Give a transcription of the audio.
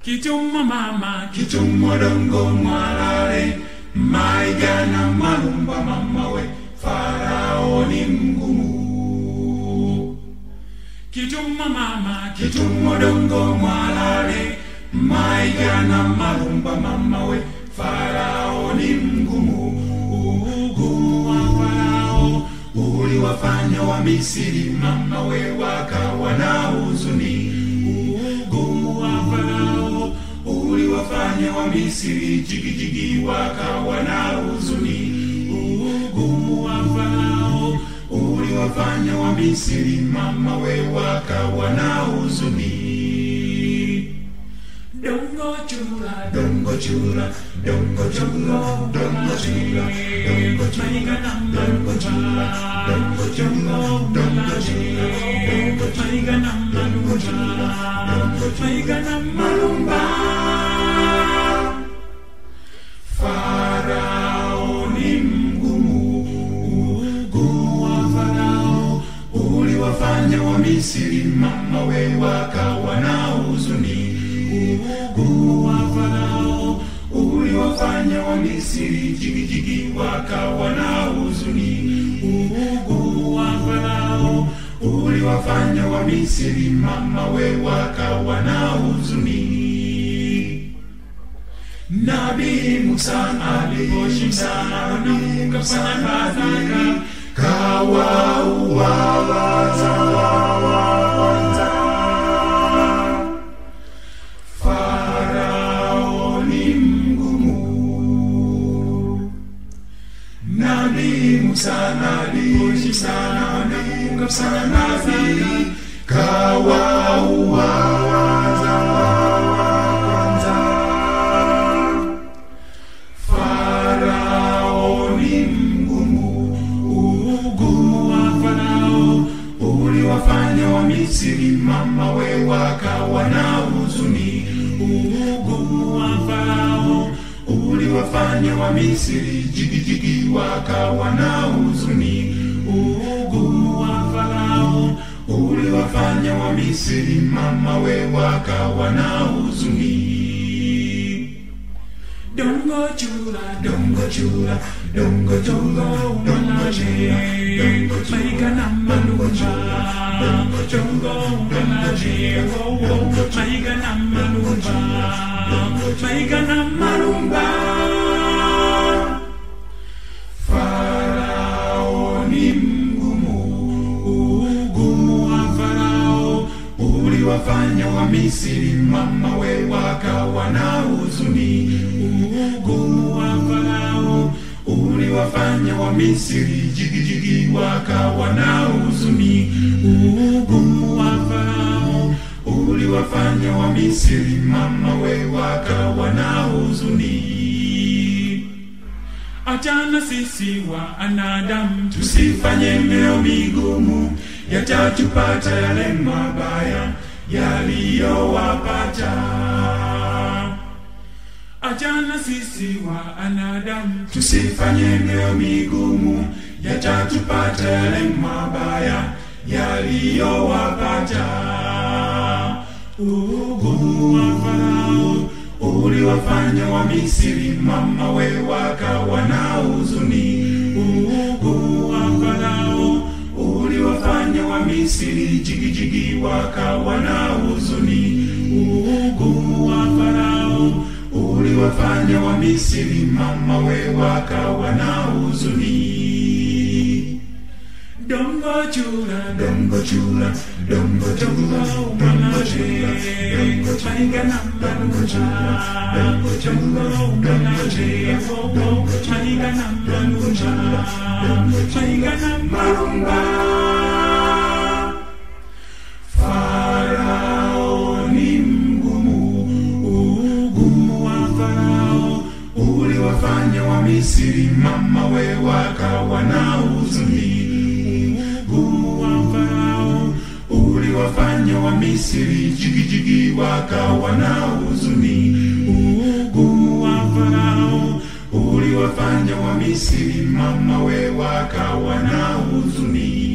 kitumwa mama kitumwa dongo mwalale maigana malumba mama we farao ni mgumu kitumwa mama kitumwa dongo mwalale maigana malumba mama we farao ni mgumu ugumu wa farao uliwafanya wa misiri mama we wakawa na huzuni ugumu wa farao uliwafanya wa misiri jigijigi wakawa na huzuni ugumu wa farao uliwafanya wa misiri mama we wakawa na huzuni dongo chula dongo chula dongo chula dongo chula dongo chula dongo chula dongo chula dongo chula dongo chula dongo chula dongo chula malumba farao ni mgumu ugumu wa farao uliwafanya wa misiri mama we wakawa na huzuni ugumu wa farao uliwafanya wa misiri jigijigi wakawa na huzuni ugumu wa farao uliwafanya wa misiri mama we wakawa na huzuni nabii musa aliposhinda nabii musa ali kawaua wazawa kwanza farao ni mgumu nabii musa aliposhinda nabii musa ali kawaua wazawa kwanza farao ni mgumu ugumu wa farao uliwafanya wa misiri mama we wakawa na huzuni ugumu wa farao uliwafanya wa misiri jigijigi wakawa na huzuni ugumu wa farao uliwafanya wa misiri mama we wakawa na huzuni Dongo chula, dongo chula, dongo chula, dongo chula, dongo chula, maiga na malumba, dongo chungo, dongo wo wo, maiga na malumba, maiga na malumba. Farao ni mgumu, ugumu wa Farao uliwafanya wa Misri mama we wakawa na huzuni ugumu wa Farao uliwafanya wa Misri jigijigi wakawa na huzuni ugumu wa Farao uliwafanya wa Misri mama we wakawa na huzuni Achana sisi wa anadamu tusifanye meo migumu yatatupata yale mabaya yaliyowapata Achana sisi wa anadamu tusifanye mioyo migumu, yatatupata yale mabaya yaliyowapata. Ugumu wa Farao uliwafanya wa Misri mama we wakawa na huzuni. Ugumu wa Farao uliwafanya wa Misri jigijigi wakawa na huzuni. Ugumu wa Farao uliwafanya wa Misri mama we wakawa na huzuni. Dongo chula, dongo chula, dongo chula, dongo chula, dongo chula, na manucha, dongo chula, dongo chula, wo wo, chaiga na manucha, dongo chaiga na marumba. Farao ni mgumu, ugumu wa Farao uliwafanya wa Misri mama we wakawa na huzuni. Ugumu wa Farao uliwafanya wa Misri jigijigi wakawa na huzuni. Ugumu wa Farao uliwafanya wa Misri mama we wakawa na huzuni.